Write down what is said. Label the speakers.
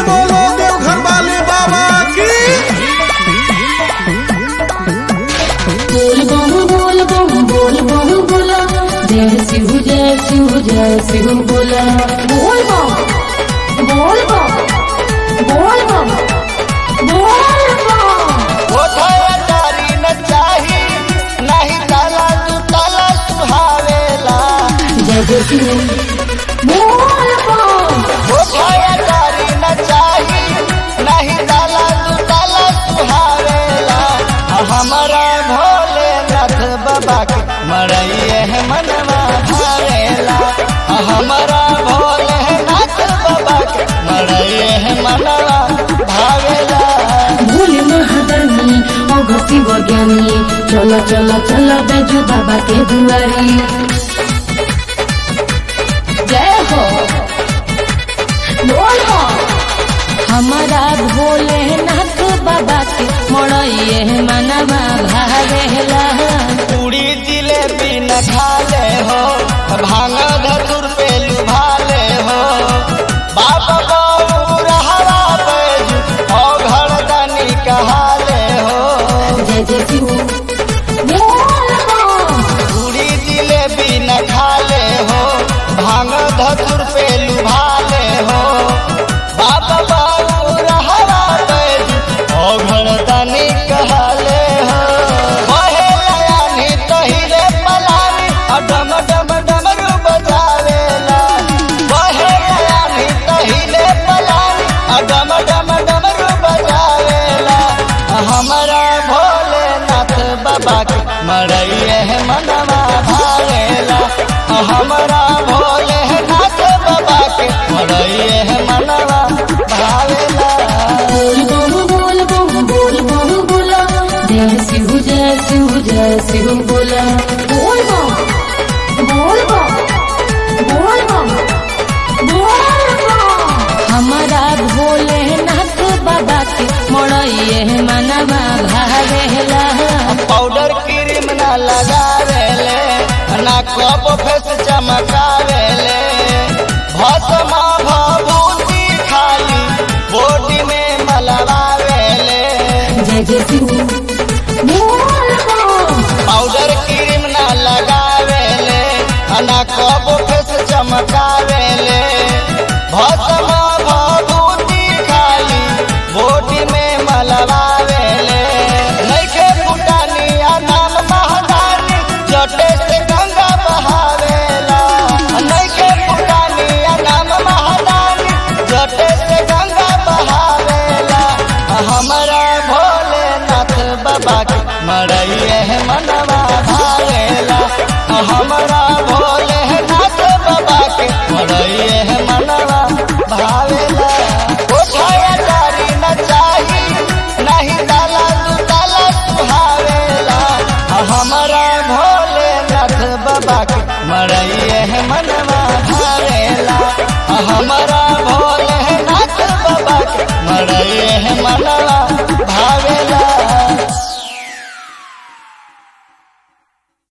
Speaker 1: बोलो देवघर वाले बाबा की
Speaker 2: बोल बम बोल बम बोल बम बोला जय शिव जय शिव जय शिव बोला बोल बम बोल बम बोल बम बोल बम
Speaker 3: तारी न चाही नहीं ताला तू ताला सुहावेला
Speaker 2: जय जय शिव बोल बम
Speaker 3: तारी न चाही नहीं ताला तू ताला सुहावेला हमारा भोलेनाथ बाबा के मरइए है मनवा भावेला हमारा भोलेनाथ बाबा के मरइए है मनवा भावेला
Speaker 2: भोले महादानी ओ शिव ज्ञानी चलो चलो चलो बैजू बाबा के दुआरी जय हो बोल हो हमारा भोलेनाथ बाबा के मोड़िए मनवा भावेला
Speaker 3: पूरी जिलेबी न खाले हो भांग धतुर पे लुभाले हो बाबा गौर हरा बैजू ओ घरदानी कहाले हो
Speaker 2: जय जय शिव बोल हो
Speaker 3: पूरी जिलेबी न खाले हो भांग धतुर पे लुभाले हो बाबा गौर हरा बैजू ओ घरदानी कहाले हो बहे लयानी तहिले पलानी आ डम डम डमरू बजावेला बहे लयानी तहिले पलानी आ डम डम डमरू बजावेला हमारा भोलेनाथ बाबा के मरइए है मनवा भावेला हमारा भोलेनाथ बाबा के मरइए है मनवा भावेला
Speaker 2: बोल बम बोल बम बोल बम बोला जय शिव जय शिव जय शिव बोला बोल बम बोल बम बोल बम बोल बम हमारा भोलेनाथ बाबा के मोड़िए मनवा भावेला
Speaker 3: पाउडर क्रीम ना लगावेले ना कप फेस चमकावेले भस्मा भभूति खाली बॉडी में मलवावेले
Speaker 2: जय जय शिव बोल बम
Speaker 3: पाउडर क्रीम ना लगावेले ना कप फेस चमकावेले भस्मा भभूति खाली बॉडी में मलवावेले नइखे फुटानी आ नाम महादानी जटे से गंगा बहावेला नइखे फुटानी आ नाम महादानी जटे से गंगा बहावेला हमारा भोलेनाथ बाबा के मरइए है मनवा भावेला हमारा भोलेनाथ बाबा के मरइए है मनवा भावेला उठाया तारी न चाही नहीं डाला तू डाला सुहावेला हमारा भोलेनाथ बाबा के मरइए है मनवा भावेला हमारा